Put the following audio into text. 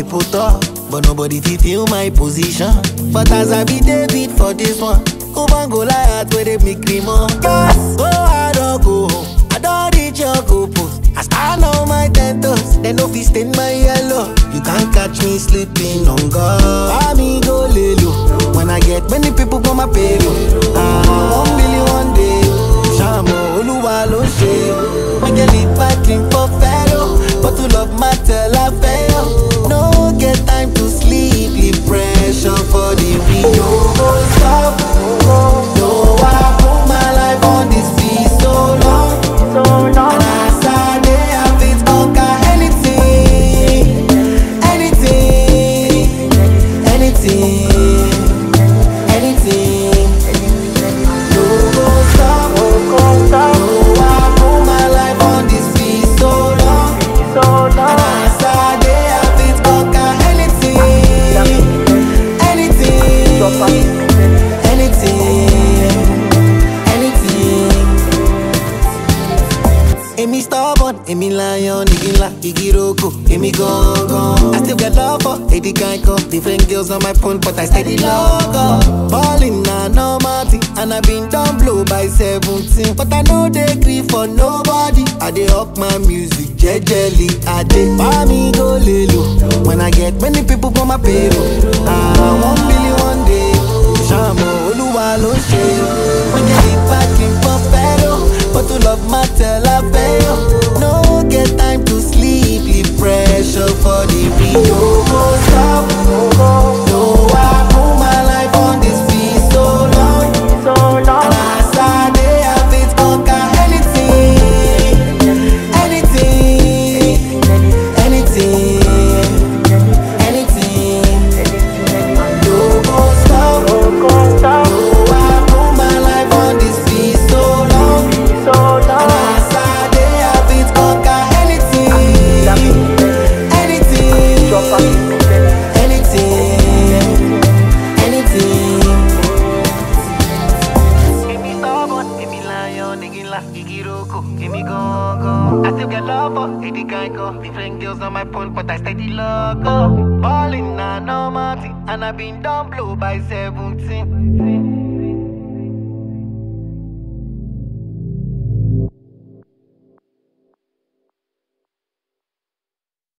people talk, but nobody fit feel my position. But as I be David for this one, Oban Goliath where they make me more. Yes, go hard or go home. I don't reach your goal post. I stand on my ten toes, they no fit stain my yellow. You can't catch me sleeping on God. I me go lay low. When I get many people on my payroll. Ah, one billion one day. Shamo Oluwa ló ṣe. Make a lead fighting for fellow, but to love matter la fail. No get time to sleep, leave pressure for the real. No go stop. No, I put my life on this beat so long. And as I dey, I fit conquer anything, anything, anything, anything. No go stop. No, I put my life on this beat so long. And as I dey, I fit conquer anything, anything, anything. Èmi stubborn, èmi lion, igi ńlá, igi roko, èmi gangan. I still get love for Eddie Geico. Different girls on my phone, but I steady logo. Ballin' na normal thing, and I been done blow by 17. But I no dey gree for nobody. I dey up my music jejely. I dey buy me go lelo. When I get many people for my payroll. Ah, one billion one day. Ṣàmọ̀ Olúwa ló ṣe. Wọ́n jẹ́ ìpàkín pọ̀ fẹ́ràn. But to love matter la fail. No get time to sleep, leave pressure for the real. No go stop. No, I put my life on this beat so long. And as I dey, I fit conquer anything, anything, anything, anything. No go stop. No, I put my life on this beat so long. And as I dey, I fit conquer anything, anything, anything. Èmi stubborn, èmi lion, igi ńlá, igi roko, èmi gangan. I still get love for Eddie Geico. Different girls on my phone, but I steady logo. Ballin' na normal thing, and I been done blow by 17.